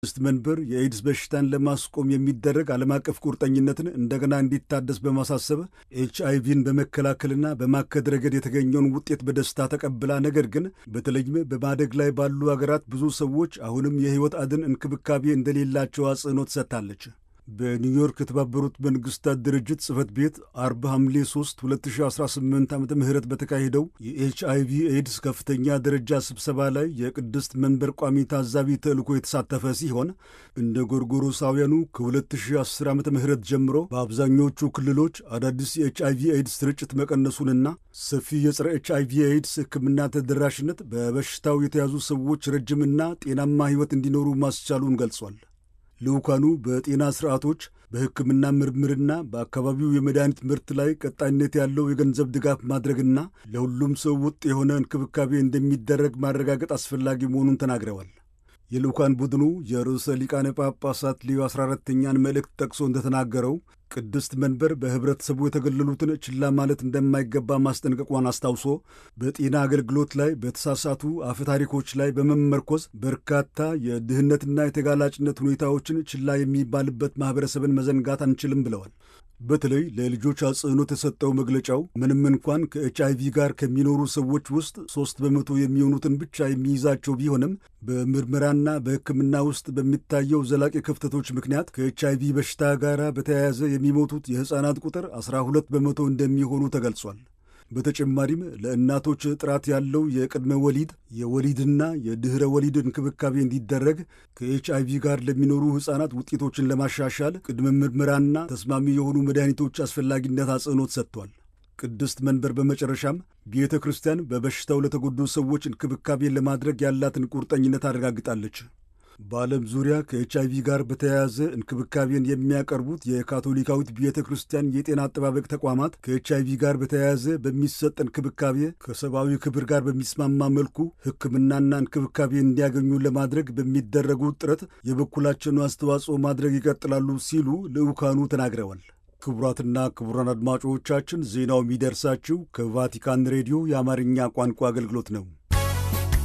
ቅድስት መንበር የኤድስ በሽታን ለማስቆም የሚደረግ ዓለም አቀፍ ቁርጠኝነትን እንደገና እንዲታደስ በማሳሰብ ኤች አይቪን በመከላከልና በማከድ ረገድ የተገኘውን ውጤት በደስታ ተቀብላ፣ ነገር ግን በተለይም በማደግ ላይ ባሉ አገራት ብዙ ሰዎች አሁንም የሕይወት አድን እንክብካቤ እንደሌላቸው አጽንኦት ሰጥታለች። በኒውዮርክ የተባበሩት መንግስታት ድርጅት ጽህፈት ቤት አርብ ሐምሌ 3 2018 ዓ ም በተካሄደው የኤች አይቪ ኤድስ ከፍተኛ ደረጃ ስብሰባ ላይ የቅድስት መንበር ቋሚ ታዛቢ ተልእኮ የተሳተፈ ሲሆን እንደ ጎርጎሮሳውያኑ ከ2010 ዓ ም ጀምሮ በአብዛኞቹ ክልሎች አዳዲስ የኤች አይቪ ኤድስ ስርጭት መቀነሱንና ሰፊ የጸረ ኤች አይቪ ኤድስ ሕክምና ተደራሽነት በበሽታው የተያዙ ሰዎች ረጅምና ጤናማ ሕይወት እንዲኖሩ ማስቻሉን ገልጿል። ልዑካኑ በጤና ስርዓቶች በሕክምና ምርምርና በአካባቢው የመድኃኒት ምርት ላይ ቀጣይነት ያለው የገንዘብ ድጋፍ ማድረግና ለሁሉም ሰው ወጥ የሆነ እንክብካቤ እንደሚደረግ ማረጋገጥ አስፈላጊ መሆኑን ተናግረዋል። የልዑካን ቡድኑ የርዕሰ ሊቃነ ጳጳሳት ሊዮ 14ተኛን መልእክት ጠቅሶ እንደተናገረው ቅድስት መንበር በኅብረተሰቡ የተገለሉትን ችላ ማለት እንደማይገባ ማስጠንቀቋን አስታውሶ በጤና አገልግሎት ላይ በተሳሳቱ አፈታሪኮች ላይ በመመርኮዝ በርካታ የድህነትና የተጋላጭነት ሁኔታዎችን ችላ የሚባልበት ማኅበረሰብን መዘንጋት አንችልም ብለዋል። በተለይ ለልጆች አጽንኦት የሰጠው መግለጫው ምንም እንኳን ከኤች አይቪ ጋር ከሚኖሩ ሰዎች ውስጥ ሦስት በመቶ የሚሆኑትን ብቻ የሚይዛቸው ቢሆንም በምርመራና በሕክምና ውስጥ በሚታየው ዘላቂ ክፍተቶች ምክንያት ከኤች አይቪ በሽታ ጋር በተያያዘ የሚሞቱት የሕፃናት ቁጥር 12 በመቶ እንደሚሆኑ ተገልጿል። በተጨማሪም ለእናቶች ጥራት ያለው የቅድመ ወሊድ የወሊድና የድኅረ ወሊድ እንክብካቤ እንዲደረግ ከኤች አይቪ ጋር ለሚኖሩ ሕፃናት ውጤቶችን ለማሻሻል ቅድመ ምርመራና ተስማሚ የሆኑ መድኃኒቶች አስፈላጊነት አጽንኦት ሰጥቷል። ቅድስት መንበር በመጨረሻም ቤተ ክርስቲያን በበሽታው ለተጎዱ ሰዎች እንክብካቤን ለማድረግ ያላትን ቁርጠኝነት አረጋግጣለች። በዓለም ዙሪያ ከኤች አይቪ ጋር በተያያዘ እንክብካቤን የሚያቀርቡት የካቶሊካዊት ቤተ ክርስቲያን የጤና አጠባበቅ ተቋማት ከኤች አይቪ ጋር በተያያዘ በሚሰጥ እንክብካቤ ከሰብአዊ ክብር ጋር በሚስማማ መልኩ ሕክምናና እንክብካቤ እንዲያገኙ ለማድረግ በሚደረጉት ጥረት የበኩላቸውን አስተዋጽኦ ማድረግ ይቀጥላሉ ሲሉ ልዑካኑ ተናግረዋል። ክቡራትና ክቡራን አድማጮቻችን ዜናው የሚደርሳችሁ ከቫቲካን ሬዲዮ የአማርኛ ቋንቋ አገልግሎት ነው።